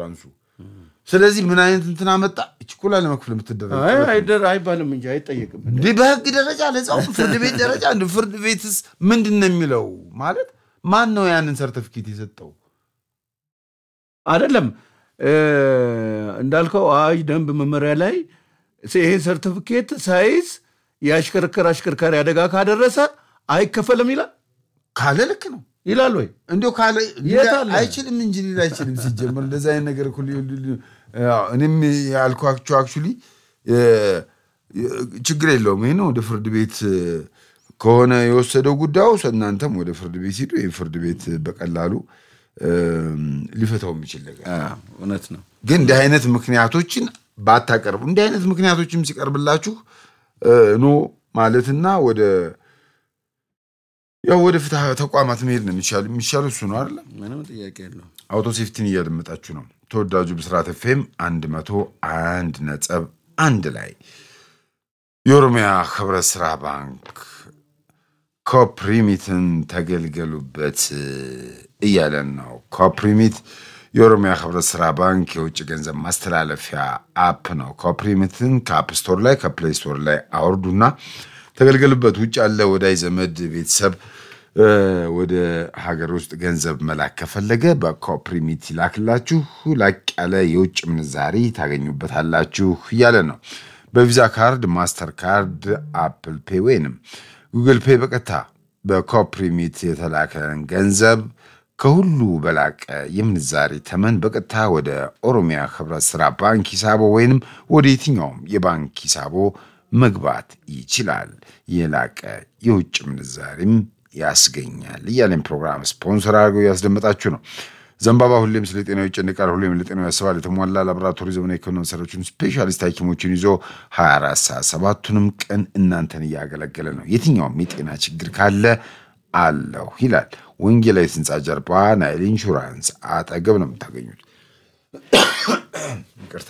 ኢንሹራንሱ። ስለዚህ ምን አይነት እንትን አመጣ? ችኮላ ለመክፈል የምትደረግ አይ አይደር አይባልም እንጂ አይጠየቅም። እንዲህ በህግ ደረጃ ለዛው ፍርድ ቤት ደረጃ እንደ ፍርድ ቤትስ ምንድን ነው የሚለው? ማለት ማን ነው ያንን ሰርተፊኬት የሰጠው? አይደለም እ፣ እንዳልከው አዋጅ ደንብ መመሪያ ላይ ይሄን ሰርቲፊኬት ሳይዝ የአሽከርከር አሽከርካሪ አደጋ ካደረሰ አይከፈልም ይላል ካለ ልክ ነው ይላል ወይ? እንዲያው ካለ የት አለ? አይችልም እንጂ ሊል አይችልም። ሲጀመር እንደዚ አይነት ነገር እኮ ሊ- ሊ- ሊ- ያው እኔም ያልኳቸው አክቹዋሊ ችግር የለውም። ይህ ነው ወደ ፍርድ ቤት እ፣ ከሆነ የወሰደው ጉዳዩ እናንተም ወደ ፍርድ ቤት ሂዱ። ይህ ፍርድ ቤት በቀላሉ እ፣ ሊፈታው የሚችል ነገር አዎ፣ እውነት ነው። ግን እንዲህ አይነት ምክንያቶችን ባታቀርቡ እንዲህ አይነት ምክንያቶችም ሲቀርብላችሁ እ፣ ኖ ማለትና ወደ ያው ወደ ፍትህ ተቋማት መሄድ ነው የሚሻል የሚሻለው እሱ ነው አይደለም። ምንም ጥያቄ የለውም። አውቶ ሴፍቲን እያደመጣችሁ ነው። ተወዳጁ ብስራት ኤፍኤም አንድ መቶ አንድ ነጥብ አንድ ላይ የኦሮሚያ ህብረት ስራ ባንክ ኮፕሪሚትን ተገልገሉበት እያለን ነው። ኮፕሪሚት የኦሮሚያ ህብረት ስራ ባንክ የውጭ ገንዘብ ማስተላለፊያ አፕ ነው። ኮፕሪሚትን ከአፕ ስቶር ላይ ከፕሌይ ስቶር ላይ አውርዱና ተገልገሉበት። ውጭ ያለ ወዳጅ ዘመድ ቤተሰብ እ፣ ወደ ሀገር ውስጥ ገንዘብ መላክ ከፈለገ በኮፕሪሚት ይላክላችሁ። ላቅ ያለ የውጭ ምንዛሪ ታገኙበታላችሁ እያለ ነው። በቪዛ ካርድ፣ ማስተር ካርድ፣ አፕል ፔ ወይንም ጉግል ፔ በቀጥታ በኮፕሪሚት የተላከን ገንዘብ ከሁሉ በላቀ የምንዛሪ ተመን በቀጥታ ወደ ኦሮሚያ ህብረት ስራ ባንክ ሂሳቦ ወይንም ወደ የትኛውም የባንክ ሂሳቦ መግባት ይችላል። የላቀ የውጭ ምንዛሪም ያስገኛል እያለን ፕሮግራም ስፖንሰር አድርገው እያስደመጣችሁ ነው። ዘንባባ ሁሌም ስለ ጤናው ይጨንቃል፣ ሁሌም ለጤናው ያስባል። የተሟላ ላቦራቶሪ ዘመናዊ ሕክምና መሳሪያዎችን ስፔሻሊስት ሐኪሞችን ይዞ 24 ሰዓት ሰባቱንም ቀን እናንተን እያገለገለ ነው። የትኛውም የጤና ችግር ካለ አለሁ ይላል። ወንጌላዊት ህንፃ ጀርባ ናይል ኢንሹራንስ አጠገብ ነው የምታገኙት። ይቅርታ።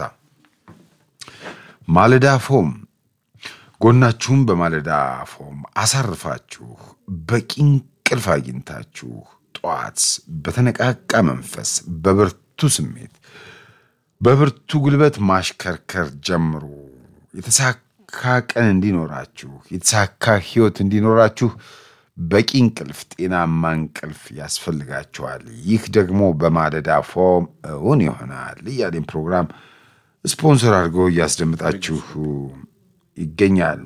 ማለዳ ፎም ጎናችሁም በማለዳ ፎም አሳርፋችሁ በቂ እንቅልፍ አግኝታችሁ ጠዋት በተነቃቃ መንፈስ በብርቱ ስሜት በብርቱ ጉልበት ማሽከርከር ጀምሩ። የተሳካ ቀን እንዲኖራችሁ የተሳካ ህይወት እንዲኖራችሁ በቂ እንቅልፍ፣ ጤናማ እንቅልፍ ያስፈልጋችኋል። ይህ ደግሞ በማለዳ ፎም እውን ይሆናል እያሌን ፕሮግራም ስፖንሰር አድርገው እያስደምጣችሁ ይገኛል።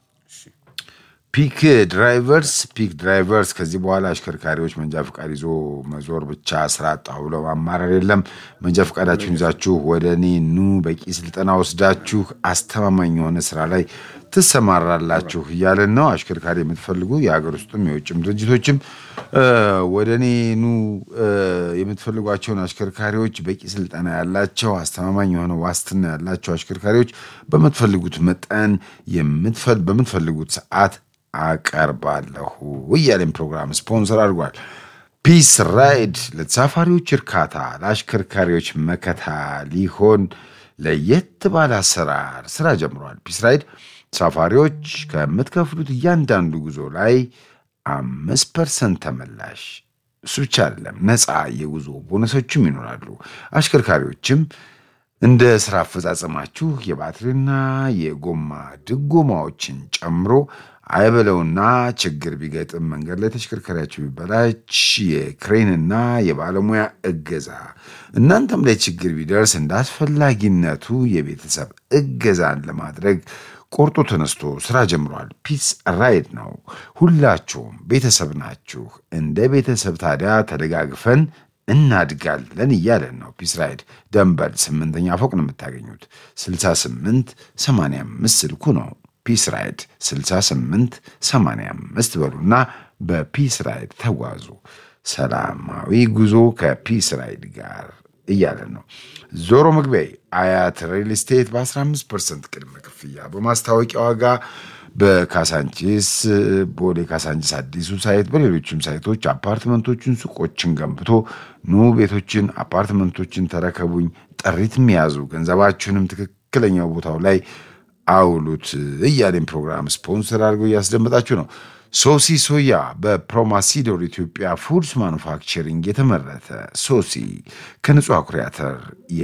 ፒክ ድራይቨርስ ፒክ ድራይቨርስ ከዚህ በኋላ አሽከርካሪዎች መንጃ ፈቃድ ይዞ መዞር ብቻ ስራ አጣሁ ብለው ማማረር የለም። መንጃ ፈቃዳችሁን ይዛችሁ ወደ እኔ ኑ፣ በቂ ስልጠና ወስዳችሁ አስተማማኝ የሆነ ስራ ላይ ትሰማራላችሁ እያለን ነው። አሽከርካሪ የምትፈልጉ የሀገር ውስጥም የውጭም ድርጅቶችም ወደ እኔ ኑ የምትፈልጓቸውን አሽከርካሪዎች በቂ ስልጠና ያላቸው አስተማማኝ የሆነ ዋስትና ያላቸው አሽከርካሪዎች በምትፈልጉት መጠን በምትፈልጉት ሰዓት አቀርባለሁ እያለን ፕሮግራም ስፖንሰር አድርጓል። ፒስ ራይድ ለተሳፋሪዎች እርካታ፣ ለአሽከርካሪዎች መከታ ሊሆን ለየት ባለ አሰራር ስራ ጀምሯል። ፒስ ራይድ ተሳፋሪዎች ከምትከፍሉት እያንዳንዱ ጉዞ ላይ አምስት ፐርሰንት ተመላሽ እሱ ብቻ አይደለም፣ ነፃ የጉዞ ቦነሶችም ይኖራሉ። አሽከርካሪዎችም እንደ ስራ አፈጻጸማችሁ የባትሪና የጎማ ድጎማዎችን ጨምሮ አይበለውና ችግር ቢገጥም መንገድ ላይ ተሽከርካሪያችሁ ቢበላች የክሬንና የባለሙያ እገዛ፣ እናንተም ላይ ችግር ቢደርስ እንደ አስፈላጊነቱ የቤተሰብ እገዛን ለማድረግ ቆርጦ ተነስቶ ስራ ጀምሯል። ፒስ ራይድ ነው። ሁላችሁም ቤተሰብ ናችሁ። እንደ ቤተሰብ ታዲያ ተደጋግፈን እናድጋለን እያለን ነው። ፒስ ራይድ ደንበል ስምንተኛ ፎቅ ነው የምታገኙት። 68 85 ስልኩ ነው። ፒስ ራይድ 68 85 በሉና በፒስ ራይድ ተጓዙ። ሰላማዊ ጉዞ ከፒስ ራይድ ጋር እያለን ነው። ዞሮ መግቢያ አያት ሪል ስቴት በ15 ፐርሰንት ቅድመ ክፍያ በማስታወቂያ ዋጋ በካሳንቺስ ቦሌ ካሳንቺስ አዲሱ ሳይት በሌሎችም ሳይቶች አፓርትመንቶችን፣ ሱቆችን ገንብቶ ኑ ቤቶችን፣ አፓርትመንቶችን ተረከቡኝ። ጥሪት የሚያዙ ገንዘባችሁንም ትክክለኛው ቦታው ላይ አውሉት እያሌን ፕሮግራም ስፖንሰር አድርገው እያስደመጣችሁ ነው። ሶሲ ሶያ በፕሮማሲዶር ኢትዮጵያ ፉድስ ማኑፋክቸሪንግ የተመረተ ሶሲ ከንጹህ አኩሪ አተር